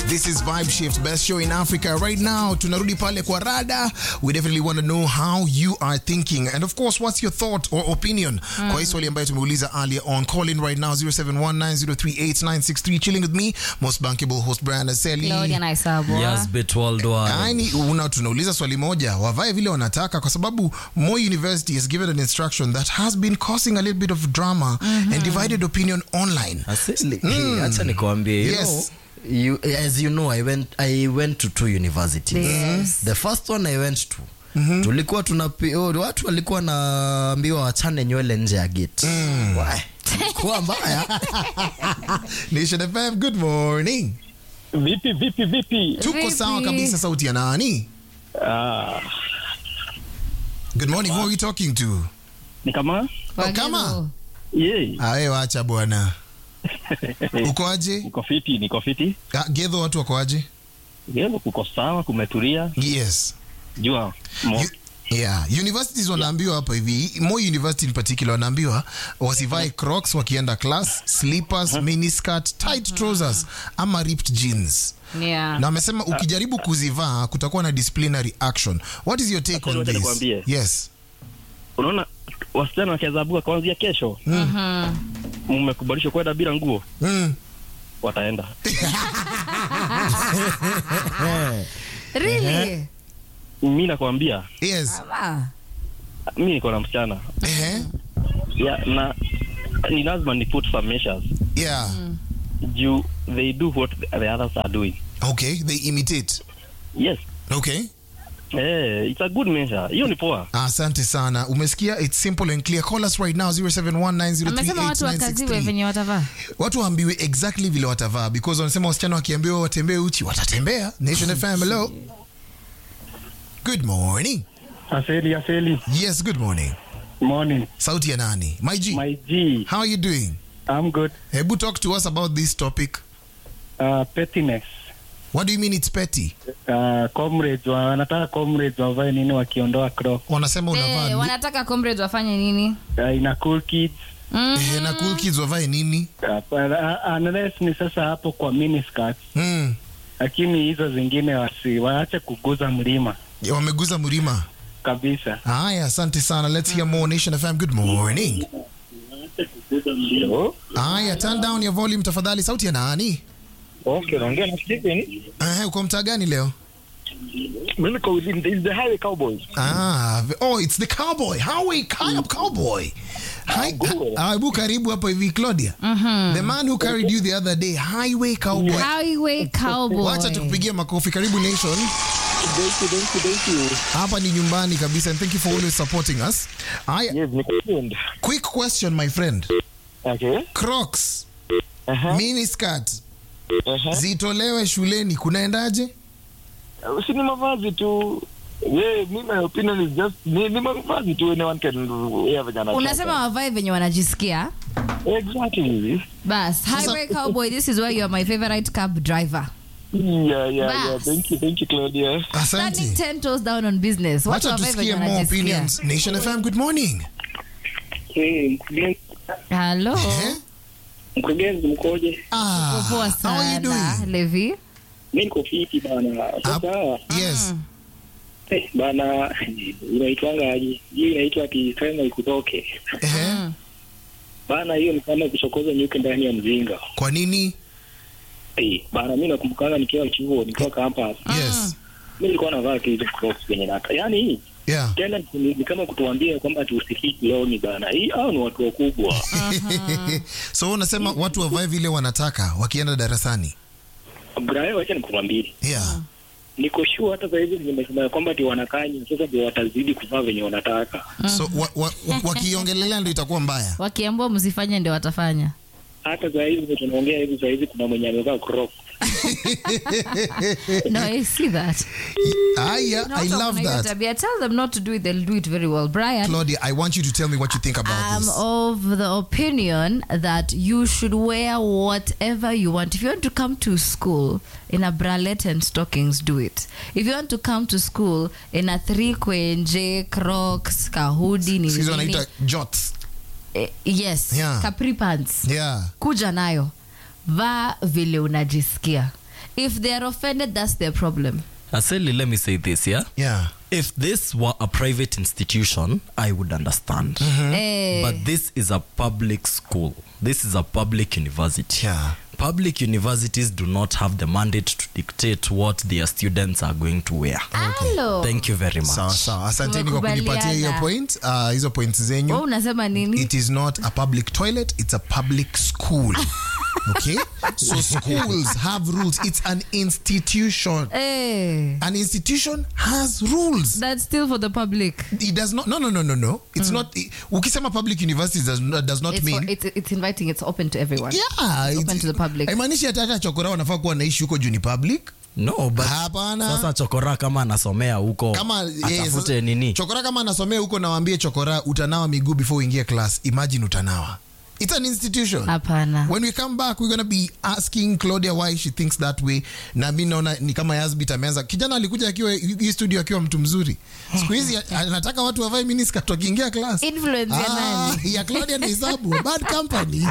This is Vibe Shift, best show in Africa right now. Tunarudi pale kwa rada. We definitely want to know how you are thinking. And of course, what's your thought or opinion? Kwa hii swali ambayo tumeuliza earlier on. Call in right now 0719038963 chilling with me, most bankable host Brian Aseli. Claudia Naisabwa. Yes, bit worldwide. Yaani una tunauliza swali moja, wavae vile wanataka kwa sababu Moi University has given an instruction that has been causing a little bit of drama and divided opinion online. Asili, hey, acha nikwambie you Yes. know, you, as you know I went, I went to two universities Yes. the first one I went to tulikuwa tunapi, oh, watu walikuwa naambiwa wachane nywele nje ya gate Why? kuwa mbaya Nation FM, good morning. Vipi vipi vipi? Tuko Vipi? sawa kabisa, sauti ya nani? Ah, Good morning, who are we talking to? ni kama Oh, kama? ye Awe wacha bwana. Uko aje? niko fiti, niko fiti. Ah, Gedho watu wako aje? Leo kuko sawa, kumetulia. Yes. Jua mo, You, yeah. Universities wanaambiwa hapa hivi, Moi University in particular wanaambiwa wasivae Crocs wakienda class, slippers, miniskirt, tight trousers ama ripped jeans. Yeah. Na amesema ukijaribu kuzivaa kutakuwa na disciplinary action. What is your take Acha on niwache this? nikwambie. Yes. unaona wasichana wakiazabuka kuanzia kesho Mhm. mmekubalishwa kwenda bila nguo, Mm. wataenda. Really? Mi nakwambia, Yes. Ah. mi niko na msichana Eh? ya, na ni lazima ni put some measures Yeah. juu they do what the others are doing. Okay, they imitate. Yes. Okay. Eh, it's a good measure. Hiyo ni poa. Asante sana. Umesikia? It's simple and clear. Call us right now amesema watu wakaziwe 0719038963. venye watavaa Watu waambiwe exactly vile watavaa because wanasema wasichana wakiambiwa watembee uchi watatembea. Nation FM, hello. Good morning. Aseli, Aseli. Yes, good morning. Morning. Sauti ya nani? My G. My G. How are you doing? I'm good. Hebu talk to us about this topic. Uh, pettiness. What do you mean it's petty? Uh, comrades wa- wanataka comrades wavae nini wakiondoa crop. Wanasema unavaa Eh, wanataka comrades wafanye nini Uh, ina cool kids. Mhm. eh, na cool kids wavae nini? Uh, but, uh, unless ni sasa hapo kwa miniskirt. Mm. Lakini hizo zingine wasi waache kuguza mlima Ya, Wameguza mlima. kabisa. Haya, asante sana. Let's hear more Nation FM. Good morning. Hello? Haya, turn down your volume tafadhali. Sauti ya nani? Okay, naongea na Steven. Eh, uko mtaa gani leo? Mimi niko within the, the highway cowboys. Ah, v- oh, it's the cowboy. Highway cow- cowboy. Hi, good. ah, hebu karibu hapa hivi Claudia. The man who carried you the other day, highway cowboy. highway cowboy Wacha tukupigie makofi. Karibu Nation. Thank you, thank you, thank you. Hapa ni nyumbani kabisa and thank you for always supporting us. Haya, Yes, niko tuned. quick question my friend. Okay. Crocs, Aha. mini skirt Aha. zitolewe shuleni kunaendaje? Si ni mavazi tu. Yeah, me my opinion is just ni, ni mavazi tu anyone can wear venye anataka. unasema wavae venye wanajisikia Exactly. bas highway cowboy this is why you are my favorite cab driver Yeah, yeah, yeah. Bas. Thank you, thank you, Claudia. Asante. standing 10 toes down on business watu Wacha wavae venye tusikie more wanajisikia opinions. Nation FM, good morning. halo Eh? Mkurugenzi mkoje? Ah, poa how are you sana doing? levi Mi niko fiti bana. Up. Sasa Yes. eh, bana, inaitwanga aje? Hiyo inaitwa ati sema ikutoke Eh, bana. Hiyo ni kama kuchokoza nyuki ndani ya mzinga Kwa nini? eh, bana. Mi nakumbukanga nikiwa chuo, nikiwa campus, Yes. mi nilikuwa navaa tu hizo crocs kwenye naka, yaani hii Yeah. tena ni, ni kama kutuambia kwamba tusikii loni bana. Hii hao ni watu wakubwa so unasema watu wavae vile wanataka wakienda darasani. Brian, wacha nikumwambie, Yeah. niko sure hata sahizi nimesema ya kwamba ti wanakanya sasa, ndio watazidi kuvaa venye wanataka. So wa, wa, wa, wakiongelelea ndio itakuwa mbaya. wakiambua msifanye ndio watafanya Hata sahizi tunaongea hivi, sahizi kuna mwenye amevaa crocs no i see that Aya, Kuna I watu love wako na hiyo that. tabia. tell them not to do it they'll do it very well brian Claudia, I want you to tell me what you think about I'm this. of the opinion that you should wear whatever you want. If you want to come to school in a bralette and stockings, do it. If you want to come to school in a three kwenje, crocs, kahudi, nini, Sikizo nini, wanaita jots. eh, yes, Yeah. capri pants, Yeah. kuja nayo, vaa vile unajisikia. if they are offended that's their problem Aseli, let me say this, yeah? yeah If this were a private institution, I would understand. Eh, But this is a public school. This is a public university. Yeah. Public universities do not have the mandate to dictate what their students are going to wear. Hello. Thank you very much. sawa sawa asanteni kwa Tumekubaliana. kunipatia hiyo point uh, hizo points zenyu Wewe unasema nini it is not a public toilet it's a public school okay so schools have rules it's an institution Eh, an institution has rules that's still for the public it does not no no no no no it's not ukisema public universities does not, does not it's, mean for, it's, it's inviting it's open to everyone yeah It's open to the public. haimaanishi hata hata chokora wanafaa kuwa naishi huko juu ni public No, but Hapana. sasa chokora kama anasomea huko kama eh, atafute sasa- nini? chokora kama anasomea huko nawaambie chokora utanawa miguu before uingie class imagine utanawa it's an institution hapana when we come back we're gonna be asking claudia why she thinks that way na mi naona ni kama yasbit ameanza kijana alikuja akiwa hii studio akiwa mtu mzuri siku hizi anataka watu wavae miniskirt wakiingia class Influence ya Ah, nani? ya claudia na hesabu bad company